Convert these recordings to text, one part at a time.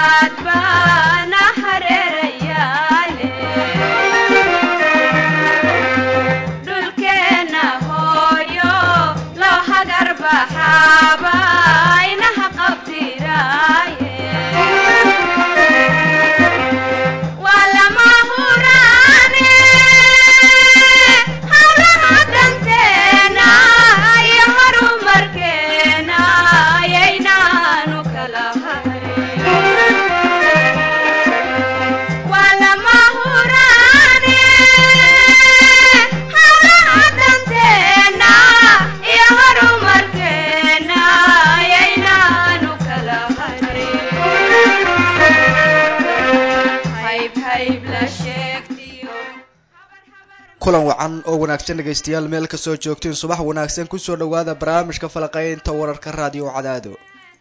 kulan wacan oo wanaagsan dhegaystayaal meel kasoo joogtiin subax wanaagsan kusoo dhawaada barnaamijka falaqaynta wararka raadiyo cadaado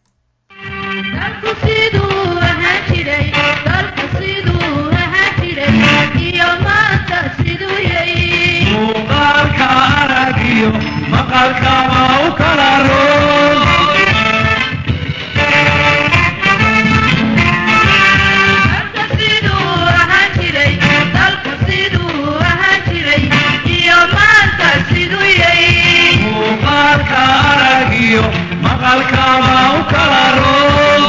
muuqaalka aragiyo maqalkaba u kala roon muuqaalka aragiyo maqalkaba u kala roon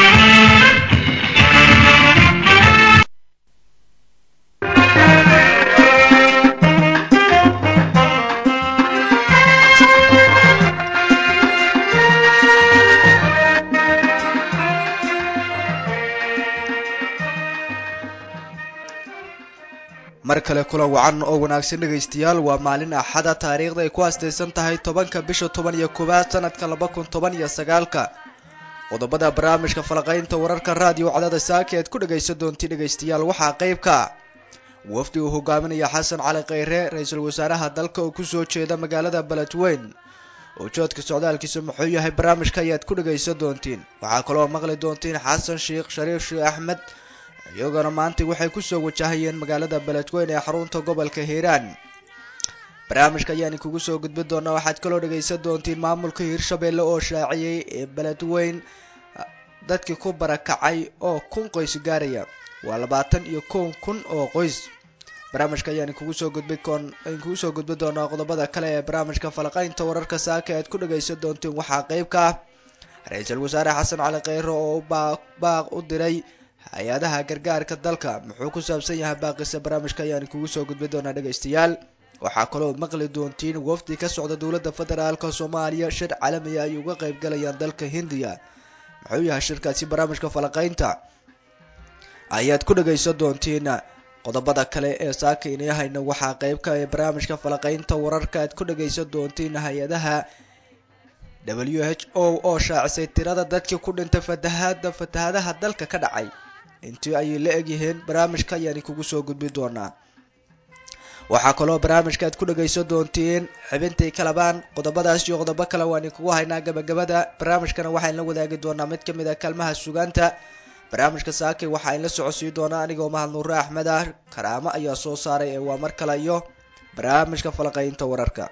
mar kale kulan wacan oo wanaagsan dhegaystayaal waa maalin axada taariikhda ay ku aastaysan tahay tobanka bisha toban iyo koowaad sanadka laba kun toban iyo sagaalka qodobada barnaamijka falaqaynta wararka raadiyo cadaada saaka ead ku dhagaysan doontiin dhegaystayaal waxaa qeybka wafdi uu hogaaminaya xasan cali kheyre ra-iisul wasaaraha dalka oo kusoo jeeda magaalada beledweyn ujoodka socdaalkiisa muxuu yahay barnaamijka ayaad ku dhagaysan doontiin waxaa kaloo maqli doontiin xasan sheikh shariif sheekh axmed iyagona maanta waxay kusoo wajahayeen magaalada beledweyn ee xarunta gobolka hiiraan barnaamijka ayaan kugu soo gudbin doonaa waxaad kaloo dhagaysan doontiin maamulka hiirshabelle oo shaaciyey ee beledweyn dadkii ku barakacay oo kun qoys gaaraya waa labaatan iyo kow kun oo qoys barnaamijka ayaan kugu soo gudbin koon kugu soo gudbin doonaa qodobada kale ee barnaamijka falaqaynta wararka saaka aad ku dhagaysan doontiin waxaa qeyb ka ah ra-iisul wasaare xasan cali kheyre oo baaq baaq u diray hay-adaha gargaarka dalka muxuu ku saabsan yahay baaqisa barnaamijka ayaan kugu soo gudbin doonaa dhegaystayaal waxaa kaloo maqli doontiin wafdi ka socda dowladda federaalka soomaaliya shir caalamiya ay uga qayb galayaan dalka hindiya muxuu yahay shirkaasi barnaamijka falaqaynta ayaad ku dhagaysan doontiin qodobada kale ee saaka inayahayna waxaa qeybka ee barnaamijka falaqaynta wararka aad ku dhagaysan doontiin hay-adaha w h o oo shaacisay tirada dadkii ku dhintay fatahada fatahadaha dalka ka dhacay intii ayay la egyihiin barnaamijka ayaan kugu soo gudbin doonaa waxaa kaloo barnaamijka aad ku dhagaysan doontiin xibintii kalabaan qodobadaas iyo qodobo kale waan kugu haynaa gabagabada barnaamijkana waxaan la wadaagi doonaa mid kamid a kaalmaha sugaanta barnaamijka saakay waxaa in la socodsiin doonaa anigoo mahad nuure axmed ah karaamo ayaa soo saaray ee waa mar kale iyo barnaamijka falaqaynta wararka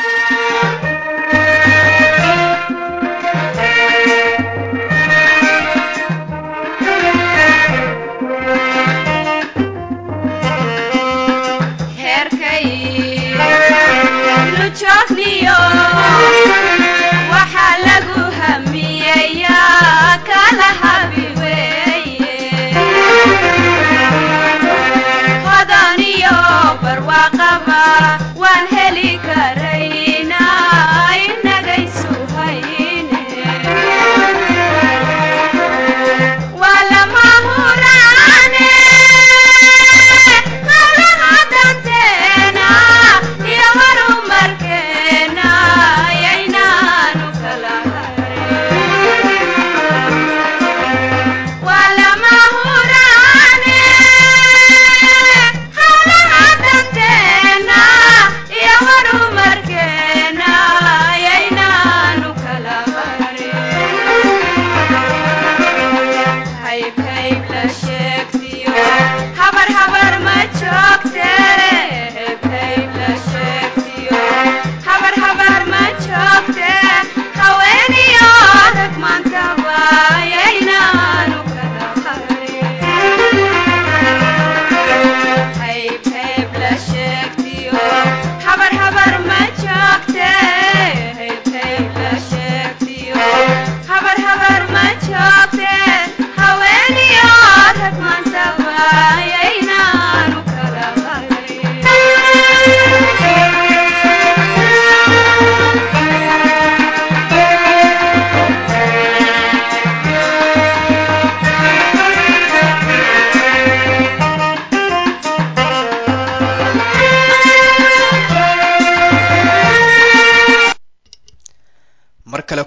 waxaa lagu hamiyeyaa kala habi weeye hodan iyo barwaaqaba waan heli karaynaa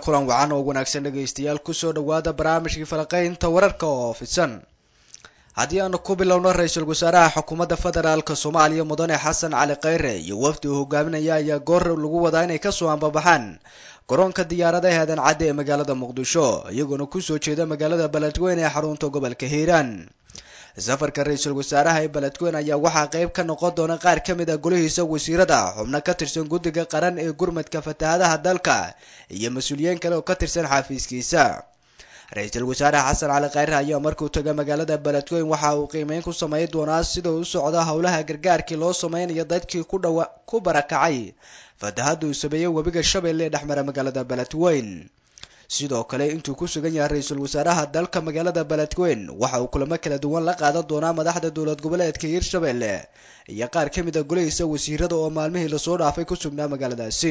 kulan wacan oo wanaagsan dhegaystayaal kusoo dhawaada barnaamijkii falaqeynta wararka oo fisan haddii aanu ku bilowno ra-iisul wasaaraha xukuumadda federaalk soomaaliya mudane xasan cali khayre iyo wafdi uu hogaaminaya ayaa goor lagu wadaa inay kasoo ambabaxaan garoonka diyaaradaha aadan cadde ee magaalada muqdisho iyagoona kusoo jeeda magaalada beledweyne ee xarunta gobolka hiiraan safarka ra-iisul wasaaraha ee beledweyne ayaa waxaa qeyb ka noqon doona qaar ka mid a golihiisa wasiirada xubno ka tirsan guddiga qaran ee gurmadka fatahaadaha dalka iyo mas-uuliyiin kale oo ka tirsan xafiiskiisa ra-iisul wasaare xasan cali khayre ayaa markuu taga magaalada beledweyne waxa uu qiimeyn ku sameyn doonaa sida uu u socdo howlaha gargaarkii loo sameynayo dadkii ku dhawa ku barakacay fatahada uu sameeyey webiga shabeelle ee dhexmara magaalada beledweyne sidoo kale intuu ku sugan yahay ra-iisul wasaaraha dalka magaalada beledweyne waxa uu kulamo kala duwan la qaadan doonaa madaxda dowlad goboleedka hiirshabelle iyo qaar ka mid a golihiisa wasiirada oo maalmihii lasoo dhaafay ku sugnaa magaaladaasi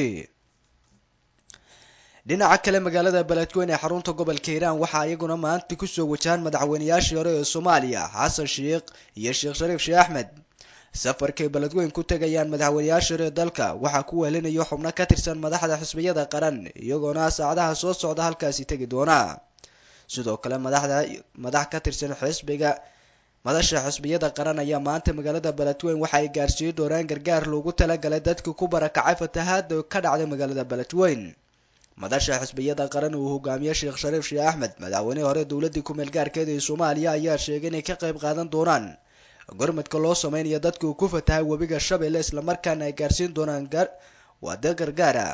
dhinaca kale magaalada beledweyne ee xarunta gobolka hiiraan waxaa iyaguna maanta kusoo wajahaan madaxweynayaashii hore ee soomaaliya xasan sheikh iyo sheekh shariif sheekh axmed safarkay beledweyne ku tegayaan madaxweynayaasha hore ee dalka waxaa ku weelinayo xubno ka tirsan madaxda xisbiyada qaran iyagoona saacadaha soo socda halkaasi tegi doona sidoo kale madaxda madax ka tirsan xisbiga madasha xisbiyada qaran ayaa maanta magaalada beledweyne waxa ay gaarsiin doonaan gargaar loogu talagalay dadkii ku barakacay fatahaada ka dhacday magaalada beledweyne madasha xisbiyada qaran uu hogaamiye sheekh shariif sheekh axmed madaxweynihii hore dowladii ku-meel gaarkeeda ee soomaaliya ayaa sheegay inay ka qayb qaadan doonaan gormadka loo sameynayo dadka uu ku fatahay webiga shabeelle islamarkaana ay gaarsiin doonaan waada gargaara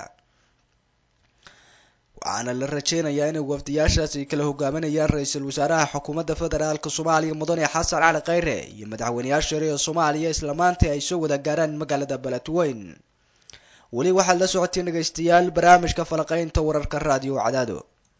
waxaana la rajeynayaa inay wafdiyaashaas ay kala hogaaminayaan ra-iisul wasaaraha xukuumadda federaalk soomaaliya mudane xasan cali khayre iyo madaxweyneyaasha hore ee soomaaliya islamaantii ay soo wada gaaraan magaalada beledweyne weli waxaad la socotiin dhegaystayaal barnaamijka falaqeynta wararka raadiyo cadaado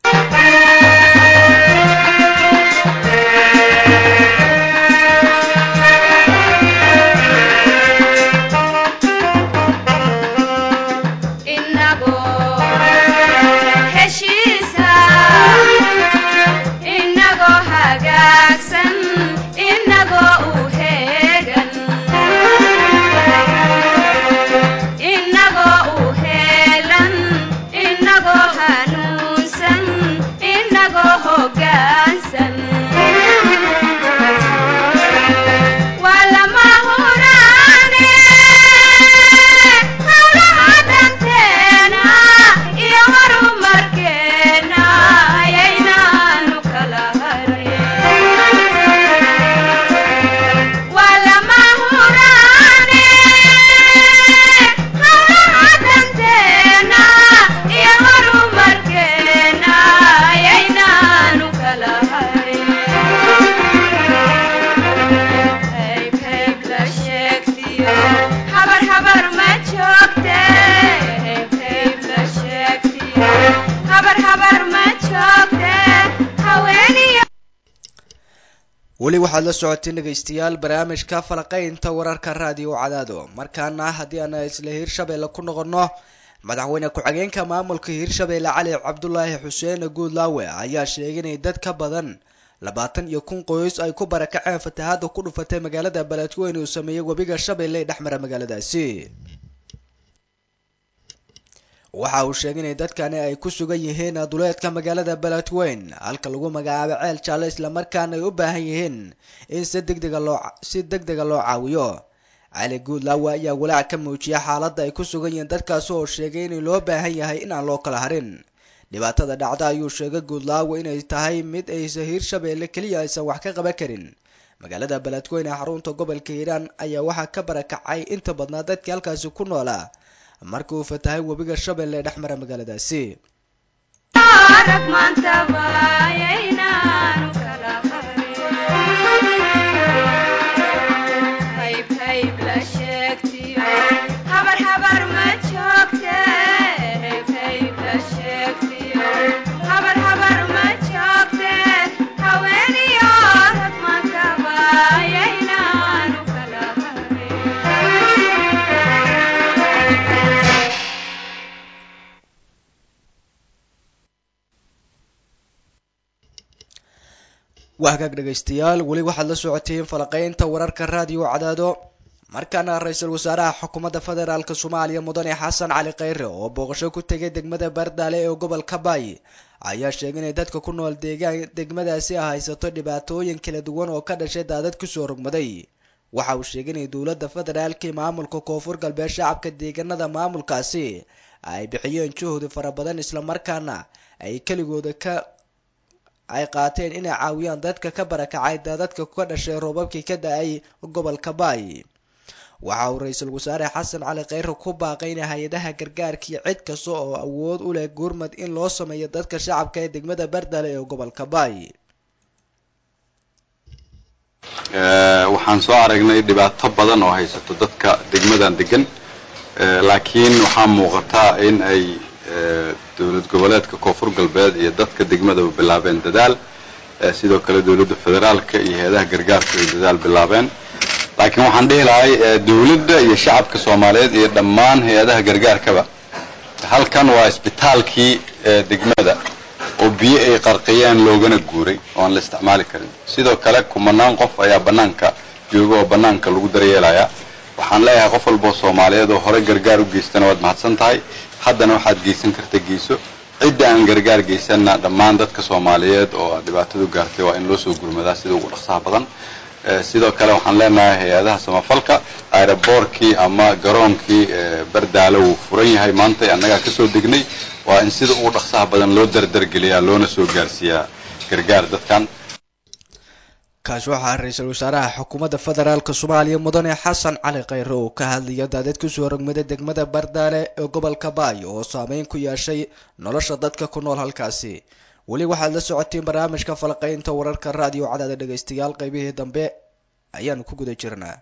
weli waxaad la socoteen dhegaystayaal barnaamijka falaqeynta wararka raadiyo cadaado markaana haddii aan isla hiirshabeelle ku noqono madaxweyne ku-xigeenka maamulka hiirshabeelle cali cabdulaahi xuseen guudlaawe ayaa sheegay inay dad ka badan labaatan iyo kun qoys ay ku barakaceen fatahaada ku dhufatay magaalada beledweyne uu sameeyey webiga shabeelle ee dhexmara magaaladaasi waxa uu sheegay inay dadkani ay ku sugan yihiin duleedka magaalada beledweyne halka lagu magacaabo ceel jaalle islamarkaana ay u baahan yihiin in si degdega loo si deg dega loo caawiyo cali guudlaawe ayaa walaac ka muujiyay xaaladda ay ku sugan yihiin dadkaasi oo sheegay in loo baahan yahay inaan loo kala harin dhibaatada dhacda ayuu sheegay guudlaawe inay tahay mid aysa hiirshabeelle keliya aysan wax ka qaban karin magaalada beledweyne ee xarunta gobolka hiiraan ayaa waxaa ka barakacay inta badnaa dadkii halkaasi ku noolaa markii uu fatahay webiga shabeelle ee dhex mara magaaladaasi waa hagaag dhegaystayaal weli waxaad la socoteen falaqeynta wararka raadiyo cadaado markaana ra-iisul wasaaraha xukuumadda federaalk soomaaliya mudane xasan cali kheyre oo booqasho ku tegay degmada bardaale ee gobolka baay ayaa sheegay inay dadka ku nool deegaan degmadaasi ah haysato dhibaatooyin kala duwan oo ka dhashay daadad kusoo rogmaday waxa uu sheegay inay dowladda federaalka iyo maamulka koonfur galbeed shacabka deegaanada maamulkaasi ay bixiyeen juhdi fara badan islamarkaana ay keligooda ka ay qaateen inay caawiyaan dadka ka barakacay daadadka ka dhashay roobabkii ka da-ay gobolka baay waxa uu ra-iisul wasaare xasan cali kheyre ku baaqay in hay-adaha gargaarkii cid kasta oo awood u leh gurmad in loo sameeyo dadka shacabka ee degmada bardale ee gobolka baay waxaan soo aragnay dhibaato badan oo haysato dadka degmadan degan laakiin waxaa muuqataa in ay dowlad goboleedka koonfur galbeed iyo dadka degmadaba bilaabeen dadaal sidoo kale dowladda federaalka iyo hay-adaha gargaarku ay dadaal bilaabeen laakiin waxaan dhihi lahay dowladda iyo shacabka soomaaliyeed iyo dhammaan hay-adaha gargaarkaba halkan waa isbitaalkii degmada oo biyo ay qarqiyeen loogana guuray oo aan la isticmaali karin sidoo kale kumanaan qof ayaa bannaanka jooga oo bannaanka lagu daryeelayaa waxaan leeyahay qof walboo soomaaliyeed oo hore gargaar u geystana waad mahadsan tahay haddana waxaad geysan karta geyso cidda aan gargaar geysanna dhammaan dadka soomaaliyeed oo dhibaatadu gaartay waa in loo soo gurmadaa sida ugu dhaqsaha badan sidoo kale waxaan leenahay hay-adaha samafalka aeroboorkii ama garoonkii bardaalo wuu furan yahay maanta annagaa kasoo degnay waa in sida ugu dhaqsaha badan loo dardargeliyaa loona soo gaarsiiyaa gargaar dadkan kaasi waxaa ra-iisul wasaaraha xukuumadda federaalk soomaaliya mudane xasan cali kheyre oo ka hadlaya daadad kusoo rogmaday degmada bardaale ee gobolka baay oo saameyn ku yeeshay nolosha dadka ku nool halkaasi weli waxaad la socotiin barnaamijka falqaynta wararka raadiyo cadaada dhegaystayaal qaybihii dambe ayaanu ku guda jirnaa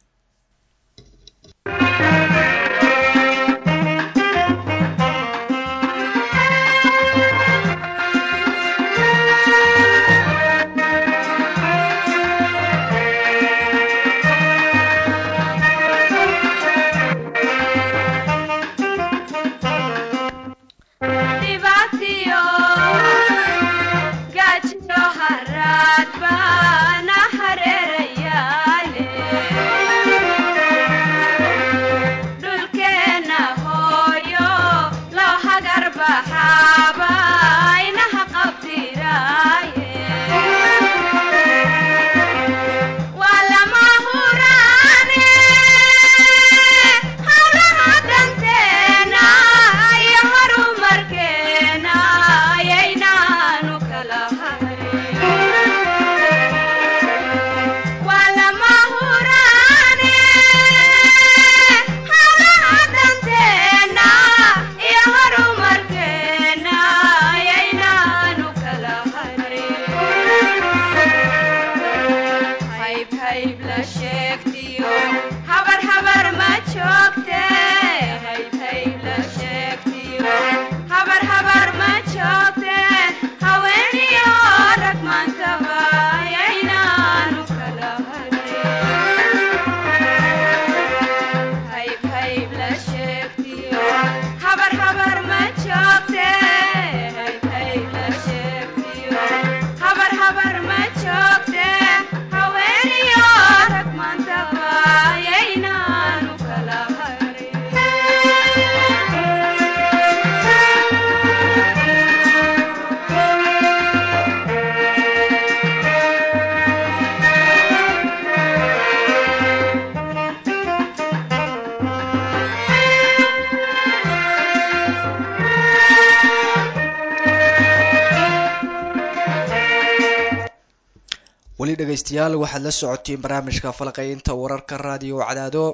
weli dhegaystayaal waxaad la socotiin barnaamijka falqaynta wararka raadiyo cadaado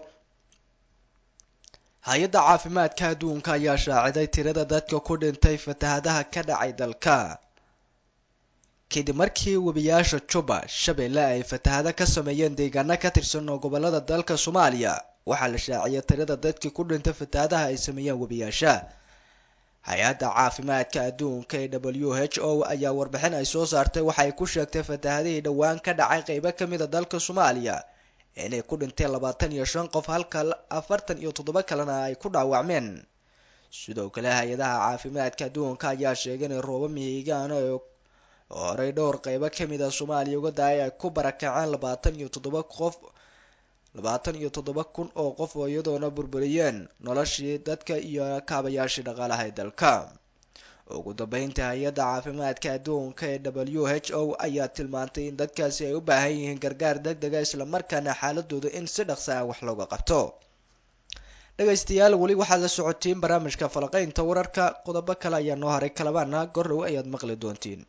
hay-adda caafimaadka adduunka ayaa shaaciday tirada dadka ku dhintay fatahadaha ka dhacay dalka kadib markii webiyaasha juba shabeelle ay fatahado ka sameeyeen deegaano ka tirsan oo gobolada dalka soomaaliya waxaa la shaaciyay tirada dadkii ku dhintay fatahadaha ay sameeyeen webiyaasha hay-adda caafimaadka adduunka ee w h o ayaa warbixin ay soo saartay waxay ku sheegtay fatahadihii dhowaan ka dhacay qeybo kamid a dalka soomaaliya inay ku dhinteen labaatan iyo shan qof halka afartan iyo toddoba kalena ay ku dhaawacmeen sidoo kale hay-adaha caafimaadka adduunka ayaa sheegay inay roobo mihigaana oo horey dhowr qeybo kamid a soomaaliya uga daayay ay ku barakaceen labaatan iyo toddoba qof labaatan iyo toddoba kun oo qof oo iyadoona burburiyeen noloshii dadka iyo kaabayaashii dhaqaalaha ee dalka ugu dambeyntii hay-adda caafimaadka adduunka ee w h o ayaa tilmaantay in dadkaasi ay u baahan yihiin gargaar deg dega islamarkaana xaaladooda in si dhaqsa ah wax looga qabto dhegaystayaal weli waxaad la socotiin barnaamijka falaqaynta wararka qodobo kale ayaa noo haray kalabaana gordhow ayaad maqli doontiin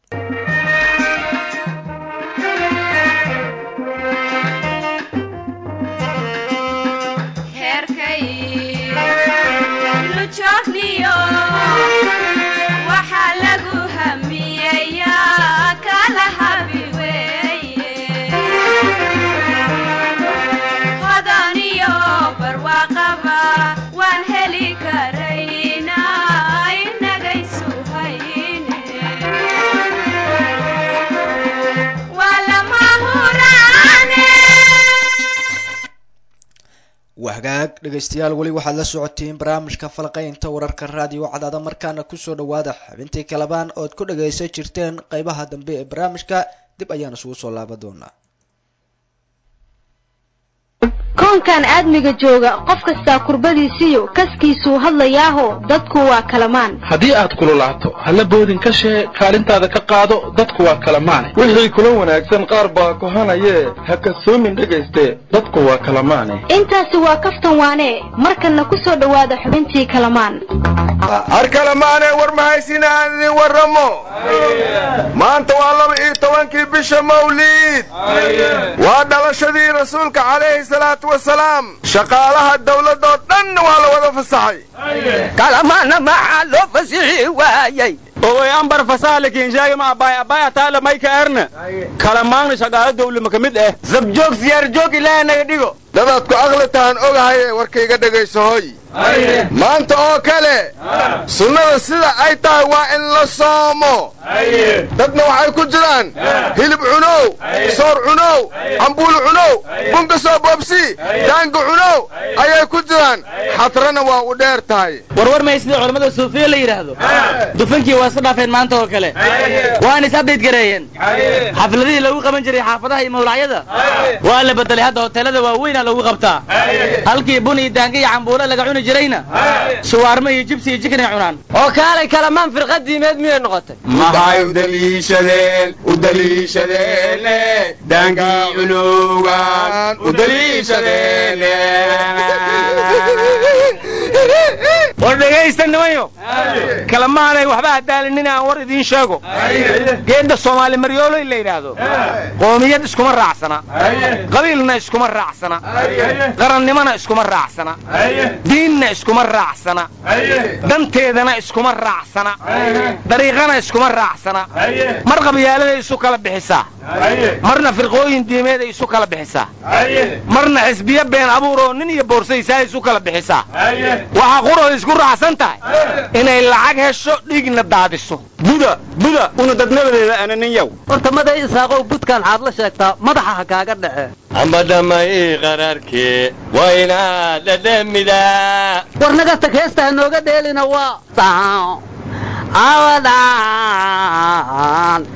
heerkay lujoogniyo waxaa lagu hamiyayaa kala habi weeye hodaniyo barwaaqaba waan heli karaynaa inagaysu hayne waa lama huraane waa hagaag dhegaystayaal weli waxaad la socotiin barnaamijka falaqaynta wararka raadiyo cadaada markaana kusoo dhawaada xubintii kalabaan ood ku dhagaysan jirteen qeybaha dambe ee barnaamijka dib ayaan isugu soo laaban doonaa koonkan aadmiga jooga qof kastaa kurbadiisiyo kaskiisuu hadlayaaho dadku waa kalamaan haddii aad kululaato halla boodin ka shee kaalintaada ka qaado dadku waa kala maane wixii kula wanaagsan qaar baa kohanayee ha kasoomin dhegayste dadku waa kala maane intaasi waa kaftan waane markanna ku soo dhowaada xubintii kalamaan har kale maane war mahaysin aan idin warramo maanta waa laba iyo tobankii bisha mawliid waa dhalashadii rasuulka calayhi salaatu wasalaam shaqaalaha dawladoo dhanna waa la wada fasaxay kalamaana maxaa loo fasixi waayey ogoy ambar fasaalikin sheegama abaay abaay ataala mayka erna kala maagna shaqaalo dawlama ka mid ah zabjoog siyaar joog ilaaha naga dhigo dadaad ku aqli tahan ogahaye warkayga dhegayso hoy maanta oo kale sunnada sida ay tahay waa in la soomo dadna waxay ku jiraan hilib cunow soor cunow cambuul cunow bunka soo boobsi daanga cunow ayay ku jiraan xadrana waa u dheer tahay warwar may sida culammada suufiya la yidhaahdo dufankii waa iska dhaafeen maanta oo kale waana is abdayd gareeyeen xafladihii lagu qaban jiray xaafadaha iyo mawlacyada waa la bedelay hadda hoteelada waaweynaa lagu qabtaa halkii bun iyo daanga iyo cambuulo laga cuni jirayna shuwaarmo iyo jibsi iyo jikin ay cunaan oo kaalay kalamaan firqa diimeed miyay noqotay maxay u daliishadeen u daliishadeene daangii cunowgan u daliishadeene war dhegaysta nimayo kalamaanay waxba hadaalinin aan war idiin sheego geedda soomaali maryooloy la yidhaahdo qoomiyad iskuma raacsana qabiilna iskuma raacsana qarannimona iskuma raacsana diinna iskuma raacsana danteedana iskuma raacsana dariiqana iskuma raacsana mar qabyaaladay isu kala bixisaa marna firqooyin diimeed ay isu kala bixisaa marna xisbiyo been abuur oo nin iyo boorsaysaa isu kala bixisaa waxaa qurooda isku raacsan tahay inay lacag hesho dhiigna daadiso buda buda una dadnabadeeda ana nin yow horta maday isaaqow budkaan xaad la sheegtaa madaxa ha kaaga dhace amba dhamay qararkee waa inaad dhadhamidaa war naga tag heesta ha nooga dheelina waa awadaan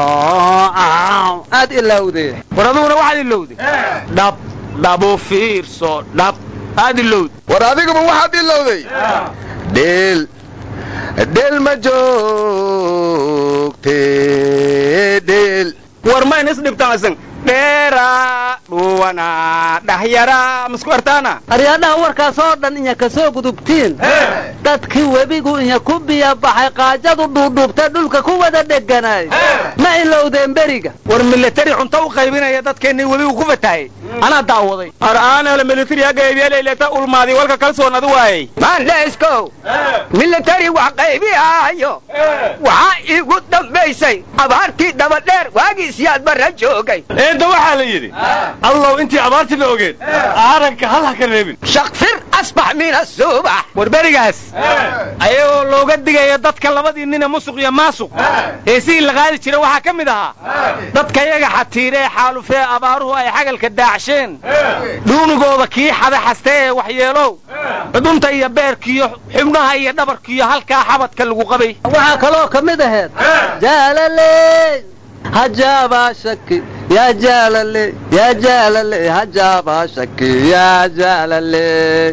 aad ilowde war aduguna waxaad ilowday dhab dhabu fiirso dhab aad ilowday war adigaba waxaad ilowday dheel dheel ma joogte dheel war mayn isdhibtaasan dheera dhuwana dhahyara masku artaana aryaadhaha warkaas oo dhan inya ka soo gudubtiin dadkii webigu inya ku biya baxay qaajadu dhuudhuubtay dhulka ku wada dheganaay ma ilowdeen beriga war milatari cunto u qaybinaya dadkeennii webigu ku fatahay anaa daawaday ar'aanala militari hagaybeelayleta ulmaadi walka kalsoon adu waayey maandheeskow militari wax qaybihaayo waxaa iigu dambaysay abaartii dabadheer waagiisiyaad barra joogay eedda waxaa la yidhi allow intii abaartii la ogeed aaranka hal ha ka reebin shaqfir asbax min asubax war berigaas ayagoo looga digaya dadka labadii nina musuq iyo maasuq heesihii la qaadi jira waxaa ka mid ahaa dadka yaga xatiire ee xaalufee abaaruhu ay xagalka daacsheen dhuunigooda kii xada xaste ee waxyeelow cudunta iyo beerkiiyo xubnaha iyo dhabarkiiyo halkaa xabadka lagu qabay waxaa kaloo ka mid aheed jaalaley hajaabaa shaki yaa jaalale yaa jaalale hajaaba shaki yaa jaalale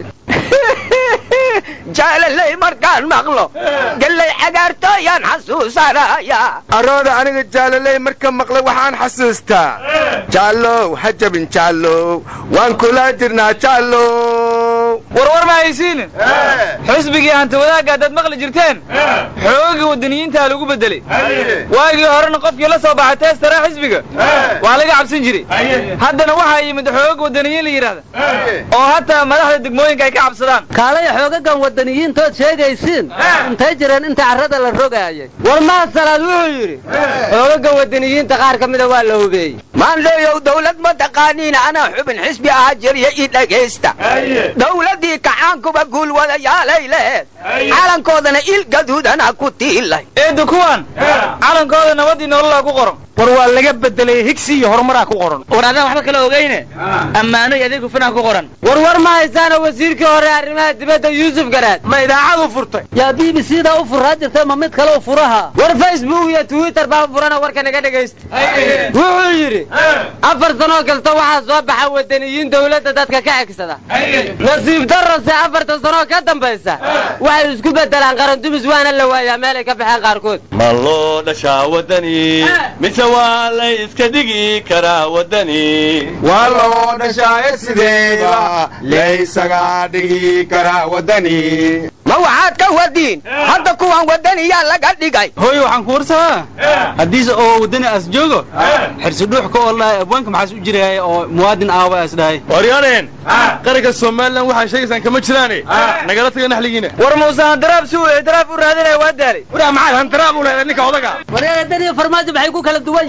jaalaley markaan maqlo galley cagaartooyaan xasuusanaya arooda aniga jaalaley marka maqlay waxaan xasuustaa jaallow ha jabin jaallow waan kula jirnaa jaallow warwar ma haysiinin xusbigii hanta wadaagga haddaad maqli jirteen xoogii waddaniyiintaa lagu beddelay waagii horena qofkii la soo baxay teestara xisbiga waa laga cabsan jiray haddana waxaa yimid xoog waddaniyiin la yidhahda oo hataa madaxda degmooyinka ay ka cabsadaan kaalaya xoogagan waddaniyiintood sheegaysiin intay jireen inta carrada la rogaayay war mahasalaad wuxuu yidhi xoogagan waddaniyiinta qaar ka mida waa la hubeeyey maanleeyow dawlad ma taqaaniin anaa xubin xisbi ahaa jiriya ii dhegaysta dawladdii kacaankuba guulwadayaalay lehed calankoodana il gaduudana ku tiilay eedda kuwan calankooda nabadii nololaa ku qoran war waa laga bedelay higsi iyo horumaraa ku qoran war adaan waxba kala ogeyne ammaano iyo adeeg hufanaa ku qoran war war ma haysaana wasiirkii hore arrimaha dibadda yuusuf garaad ma idaacadu furtay yaa b b c da u furaa jirtay ma mid kale u furaha war facebook iyo twitter baa furana warka naga dhegaysta wuxuu yidhi afar sanoo kasta waxaa soo baxa wadaniyiin dawladda dadka ka egsada nasiib darase afartan sanoo ka dambaysa waxay isku bedelaan qarandumis waana la waayaa meelay ka baxeen qaarkood ma loo dhashaa waddani mise waa lay iska dhigi karaa waddani waa loo dhashaaye sideeba laysaga dhigi karaa waddani ma waxaad ka wadiin hadda kuwan waddaniyaa laga dhigay hooy waxaan ku warsamaa haddiise oo waddani as joogo xirsi dhuux ka oo lahay abwaanka maxaas u jiraya oo muwaadin aawa as dhahay waryaaneen qaranka somalilan waxaa sheegaysaan kama jiraane nagala taga naxligiina war muuse handaraab si uu ictiraaf u raadinaya waa daalay waraa maxaad handaraab u leedahay ninka odaga waryaga daniya farmaajo maxay ku kala duwan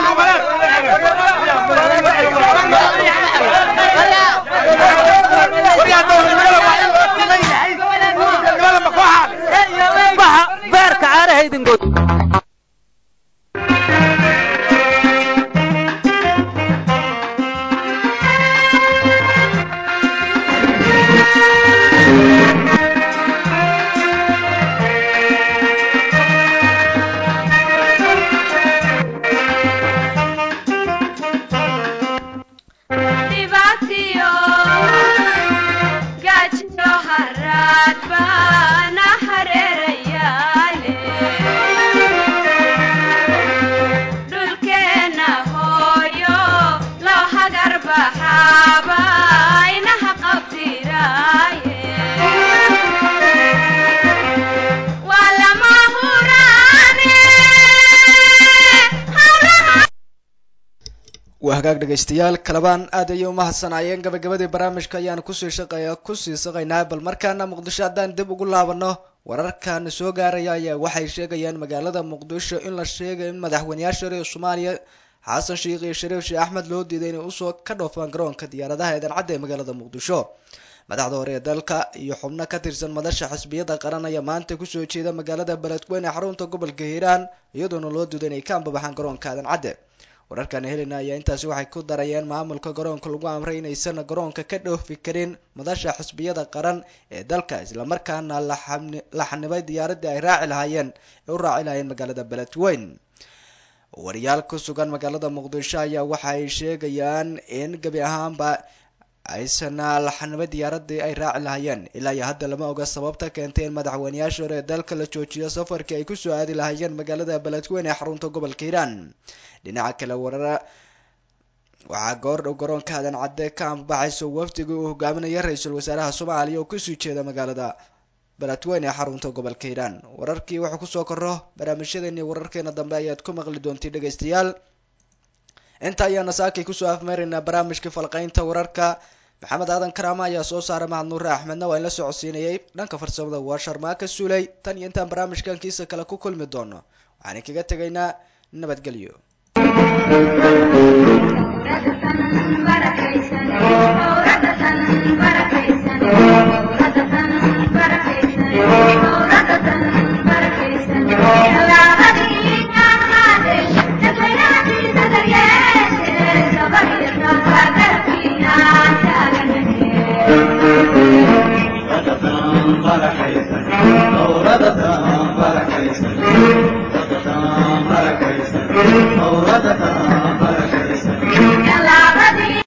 yihiin beerka caarahaydingood dhibaatiyo gaajiyo haraad baana hareerayaale dhulkeenna hooyo loo hagar baxaaba inaha qabtiraaye waa lama huraane hawlaha waa hagaag dhegaystayaal kalabaan aad ayay umahadsanayeen gabagabadii barnaamijka ayaan kusii shaqeeya kusii saqaynaa bal markaana muqdisho haddaan dib ugu laabano wararkan soo gaaraya ayaa waxay sheegayaan magaalada muqdisho in la sheegay in madaxweyneyaasha reer soomaaliya xasan sheikh iyo shariif sheekh axmed loo diiday inay usoo ka dhoofaan garoonka diyaaradaha eedan cadda ee magaalada muqdisho madaxda hore ee dalka iyo xubno ka tirsan madasha xisbiyada qaran ayaa maanta kusoo jeeda magaalada beledweyne xarunta gobolka hiiraan iyadoona loo diiday inay ka ambabaxaan garoonka aadan cadde wararkan helena ayaa intaasi waxay ku darayeen maamulka garoonka lagu amray inaysan garoonka ka dhoofi karin madasha xisbiyada qaran ee dalka islamarkaana la xanibay diyaaradii ay raaci lahaayeen ee u raaci lahaayeen magaalada beledweyne wariyaal ku sugan magaalada muqdisho ayaa waxa ay sheegayaan in gebi ahaanba aysan la xanibay diyaaradii ay raaci lahaayeen ilaa iyo hadda lama oga sababta keentay in madaxweyneyaasha hore ee dalka la joojiyo safarkii ay kusoo aadi lahaayeen magaalada beledweyne ee xarunta gobolka hiiraan dhinaca kale warara waxaa goordhow garoonka aadan cadde ka ambabaxayso wafdigii uu hogaaminaya ra-iisul wasaaraha soomaaliya oo kusii jeeda magaalada beledweyne ee xarunta gobolka hiiraan wararkii wuxuu kusoo koro barnaamijyadeeni wararkeena dambe ayaad ku maqli doontiin dhegaystayaal inta ayaana saakay kusoo afmeeraynaa barnaamijkii falqaynta wararka maxamed aadan karaama ayaa soo saaray mahad nuure axmedna waa in la socodsiinayay dhanka farsamada waa sharmaaka suuley tan iyo intaan barnaamijkan kiisa kale ku kulmi doono waxaan kaga tegaynaa nabadgelyo